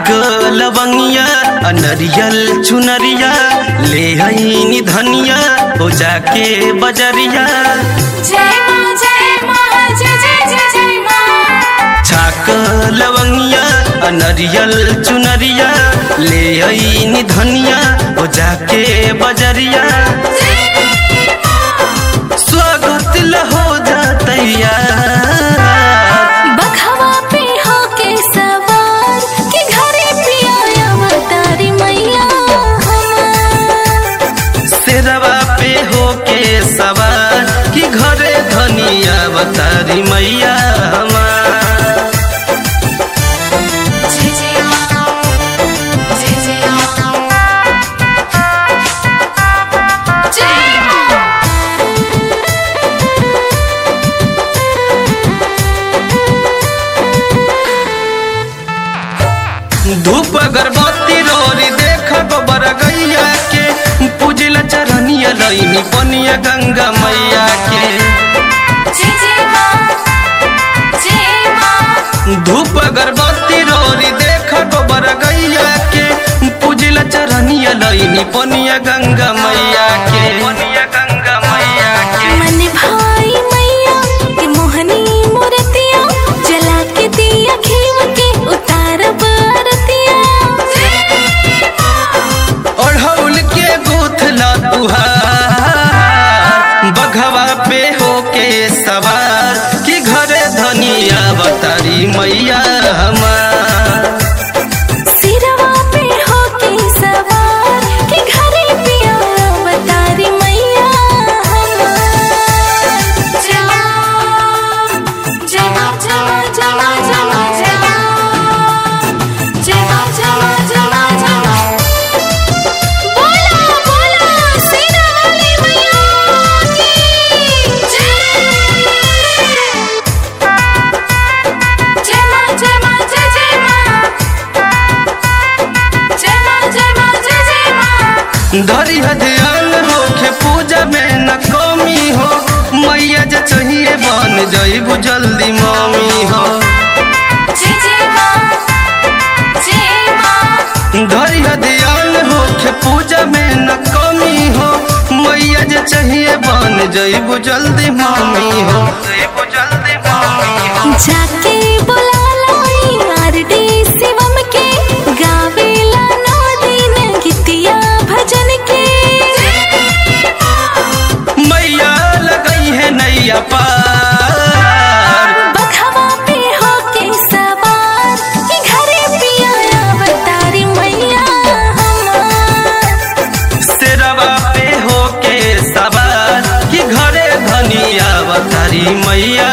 छाक लवंगिया अनरियल चुनरिया ले आईनी धनिया हो जाके बजरिया जय माँ जय माँ जय जय जय जय माँ छाक लवंगिया अनरियल चुनरिया ले आईनी धनिया हो जाके बजरिया स्वागत ल हो जातैया बखवा पे होके सवार कि घरे पिया अवतारी मैया हमार शेरवा पे होके सवार कि घरे धनिया बतारी मैया हमार जय जय माँ जय जय माँ जय माँ धूप अगरबत्ती रोरी देख गोबर गैया के पूजला चरनिया लईनी पनिया गंगा मैया के जय जय माँ जय माँ धूप अगरबत्ती रोरी देख गोबर गैया के पूजला चरनिया लईनी पनिया गंगा मैया के पनिया गंगा मैया के मन भाई मैया के मोहनी मूर्तिया जला के दिया खेव के उतार बारतिया ओढ़ौल के गुथला तुहार बघवा पे होके सवार कि घरे धनिया बतारी मैया हमार सिरवा पे होके सवार के घरे पिया बतारी मैया हमार जमा जमा जमा जमा जमा जमा जमा जमा जमा जमा बोला बोला सिरा वाली मैया की जय जय माँ जय माँ जय जय माँ जय माँ जय माँ जय जय माँ धरी ध्यान होके पूजा में न कमी हो मैया जे चाहिए बन जईबू जल्दी मम्मी हो जय जय माँ जय माँ धरी ध्यान होके पूजा में न कमी हो मैया जे चाहिए बन जईबू जल्दी मम्मी हो जईबू जल्दी मम्मी हो जाके बुला लाई आरडी शिवम के गावेला नौ दिन गीतिया भजन के मैया लगई है नैया पार बखवा पे होके सवार कि घरे पिया अवतारी मैया हमार शेरवा पे होके सवार कि घरे धनिया बतारी मैया